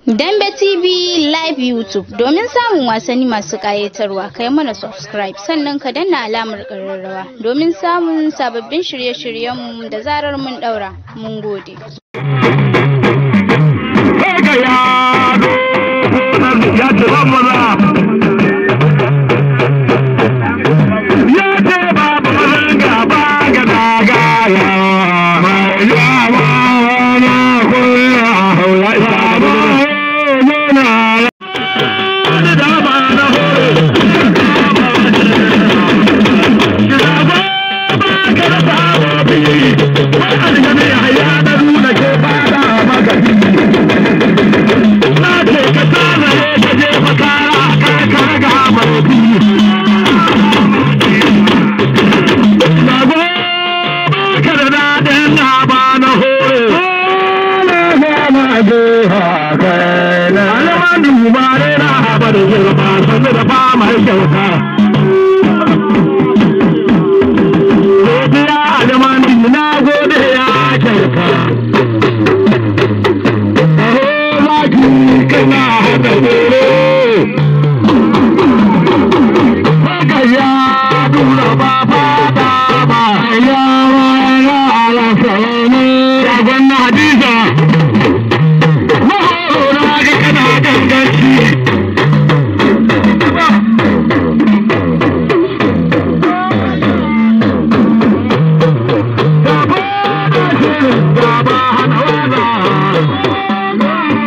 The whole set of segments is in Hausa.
Dambe TV Live YouTube domin samun wasanni masu ƙayatarwa kai mana subscribe sannan ka danna alamar ƙararrawa domin samun sababbin shirye-shiryenmu da zarar mun ɗaura. Mun gode. ya ce ban maza ya ce babu mazan gaba ga dagaya mai yawa na kula haula isa ba yana da dama na hore ka da sawa biyi wani aljami haya da nuna ke fada magani na ce ka tsara ka je makara ka ka ga mai biyu na go ka da daɗin na ba na hore na go ha kai na alaman duba ne na haɓa da girma sannu da fama kyauta Godiya alaman na gode ya kyauta kana hada wuro haka ya dura ba fata ba ya ya ala salami ya gwanna hadiza mahoro na ga kana ganganci Gaba hana waza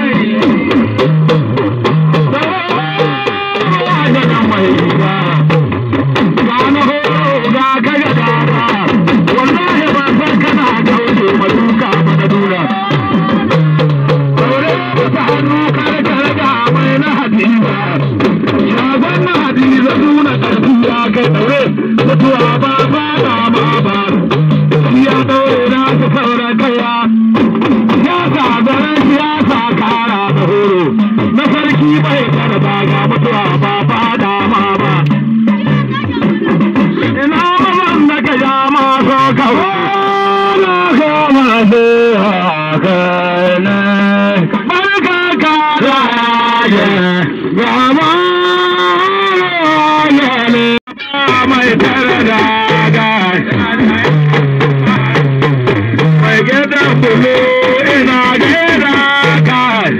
mutuwa ba ba ba ba ba ya daure na su saura kaya ya sa garin siyasa kara da horo na sarki bai kada ba ga mutuwa ba ba da ma ba ina mazan da ka ja ma so kawo na kama su haka ne barka ka da ya gama ne mai tare da mai gidan bulu ina gida ka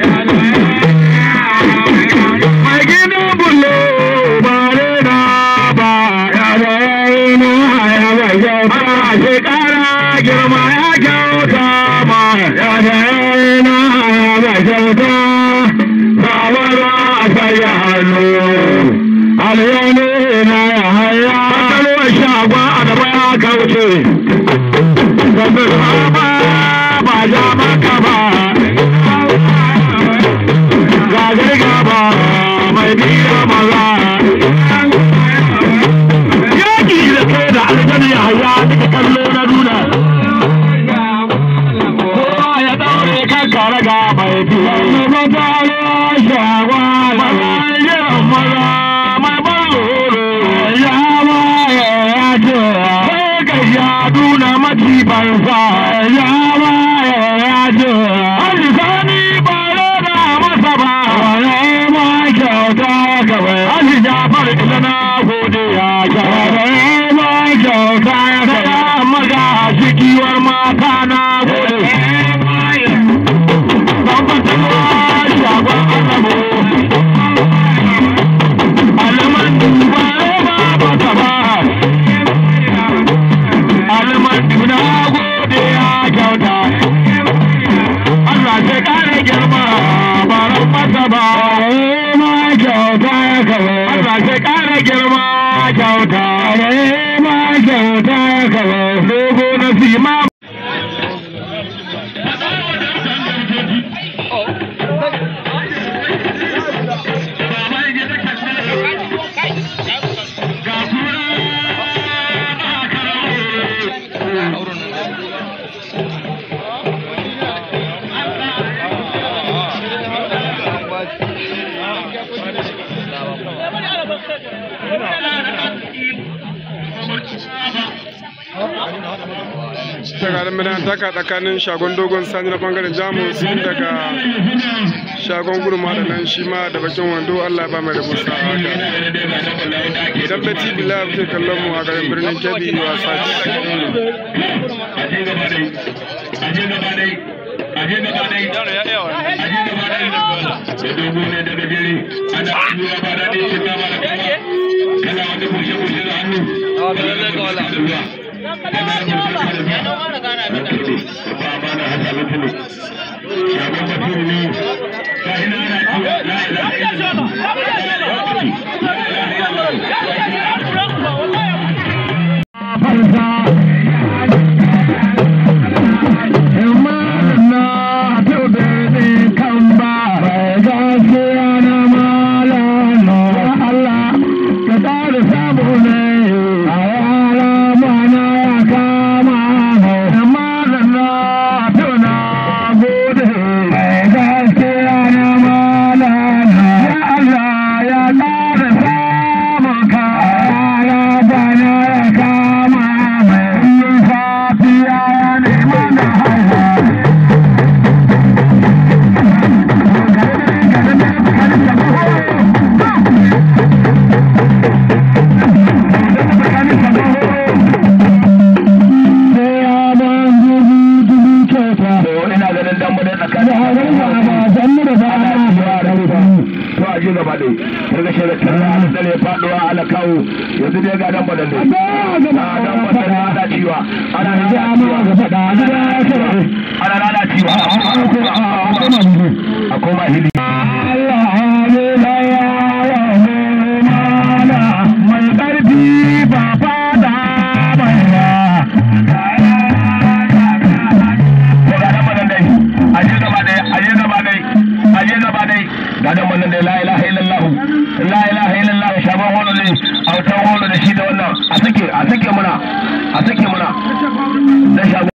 mai gidan bulu ba ne na ba ya bai na ya bai kyauta shekara girma ya kyauta ma ya bai na ya bai kyauta ba wani a sai hannu alyani na ya haya kalwar shagwa a gaba ya kauce gabir ba ba ja maka ba gagar gaba mai biya maza yaki da kai da aljani ya haya duka kallo na nuna kowa ya daure kan karaga mai biya maza ya shagwa maza ya maza ya nuna matifansa ya baya ya ce alisani ba da masa ba wane ma kyauta kawai ali jafar ita na gode ya kyauta ma kyauta ya kaya maga shikiwar mata na gode Bambata shagon anabo Alaman ba ba ba ba almantuna gode ya kyauta Allah sai kare girma ba ran masa ba ma kyauta ya kawo Allah sai kare girma kyauta ma kyauta ya kawo dogo na sima dambe na taka tsakanin shagon dogon sani na bangaren jamus daga shagon gurma da nan shi ma da bakin wando allah ba mai rabu sa haka idan bai tv live ke kallon mu a garin birnin kebbi wasa yanzu dai ga dan badan dai ga dan badan ana ciwa ana yanzu amma ga fada ana ana ciwa a koma hili Allah ne la ya mai karfi ba fada mai ba ko ga dan badan dai aje gaba dai aje gaba dai aje gaba dai ga dan badan dai la ilaha illallah la ilaha illallah shaban wannan